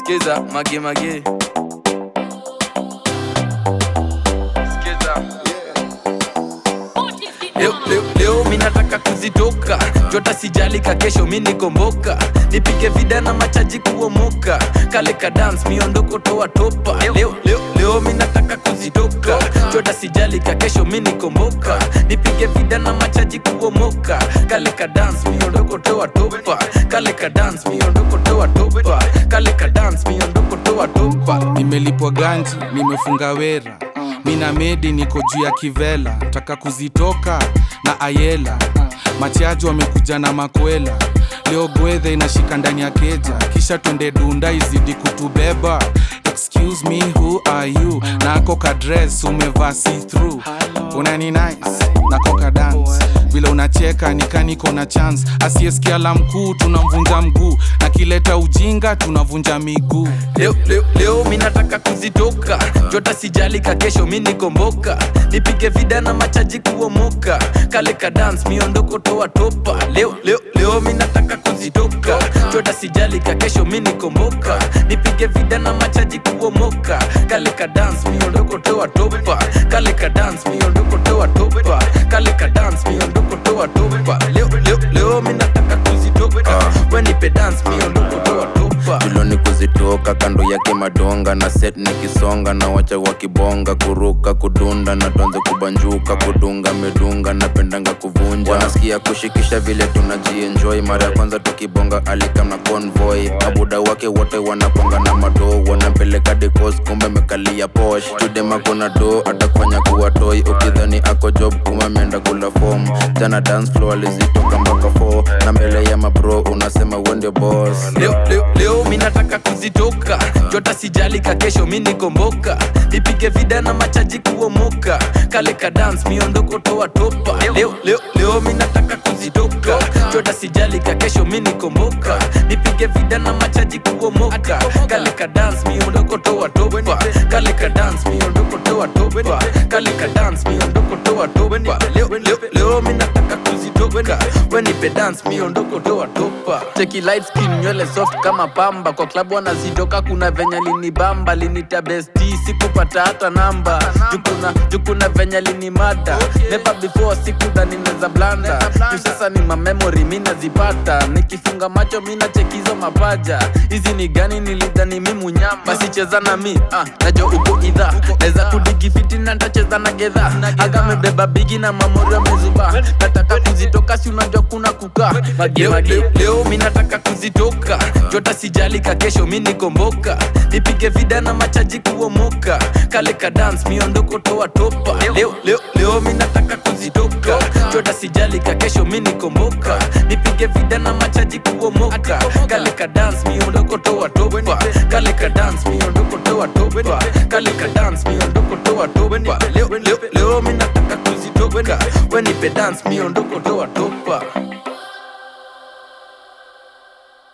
skiza mage mage skiza leo, leo, leo mi nataka kuzitoka jota sijalika kesho mi nikomboka nipige vida na machaji kuomoka kale ka dance miondoko toa topa leo, leo, leo mi nataka kuzitoka jota sijalika kesho mi nikomboka nipige vida na machaji kuomoka kale ka dance miondoko toa topa kale ka dance miondoko toa topa kale ka dance miondoko toa topa nimelipwa ganji nimefunga wera mina medi niko juu ya kivela taka kuzitoka na ayela machaji wamekuja na makwela leo gwedhe inashika ndani ya keja kisha twende dunda izidi kutubeba excuse me who are you nako kadres umevaa see through unani nice nako ka dance vile unacheka nikaniko na chance asiyesikia la mkuu tunamvunja mguu na kileta ujinga tunavunja miguu leo, leo, leo mi nataka kuzitoka jota sijalika kesho mi nikomboka nipige vida na machaji kuomoka kale ka dance miondoko toa topa leo, leo, leo mi nataka kuzitoka jota sijalika kesho mi nikomboka nipige vida na machaji kuomoka kale ka dance miondoko toa topa kale ka dance miondoko toa topa kale ka dance miondoko toa topa leo, leo, leo mi nataka kuzitoka wenipe dance miondoko toa topa tuloni kuzitoka kando yake madonga na set nikisonga na wacha wakibonga kuruka kudunda na tuanze kubanjuka kudunga medunga napendanga kuvunja wanasikia kushikisha vile tunajienjoy mara ya kwanza tukibonga alikam na convoy mabuda wake wote wanakwanga na mado wanampeleka dekos kumbe mekalia posh chudemako na do atakufanya kuwa toy ukidhani ako job kuma ameenda kula fom jana dance floor alizitoka mpaka 4 na mbele ya mabro unasema we ndio boss leo, leo, leo mi nataka kuzitoka jota sijalika kesho mi nikomboka nipige vida na machaji kuomoka kale ka dance miondoko toa topa leo, leo, leo mi nataka kuzitoka jota sijalika kesho mi nikomboka nipige vida na machaji kuomoka kale ka dance miondoko toa topa kale ka dance miondoko toa topa kale ka dance miondoko toa topa leo, leo, leo mi nataka kuzitoka wenipe dance miondoko toa topa cheki light skin nywele soft kama pamba kwa klabu wanazitoka kuna venya linibamba linita besti sikupata hata namba jukuna jukuna venya linimada never before sikudhani neza blanda juu sasa ni mamemori mi nazipata nikifunga macho mi nachekizo mapaja hizi ni gani nilidhani mi munyama basi cheza na mi ah, najo uko idha neza kudigifiti na ntacheza na gedha aga mebeba bigi na mamori amezuba nataka kuzitoka si unajua kuna kukaa mage mage leo mi nataka kuzitoka jota sijalika kesho mi nikomboka nipige vida na machaji kuomoka kale ka dance miondoko toa topa leo, leo, leo mi nataka kuzitoka jota sijalika kesho mi nikomboka nipige vida na machaji kuomoka kale ka dance miondoko toa topa kale ka dance miondoko toa topa kale ka dance miondoko toa topa leo, leo, leo mi nataka kuzitoka wenipe dance miondoko toa topa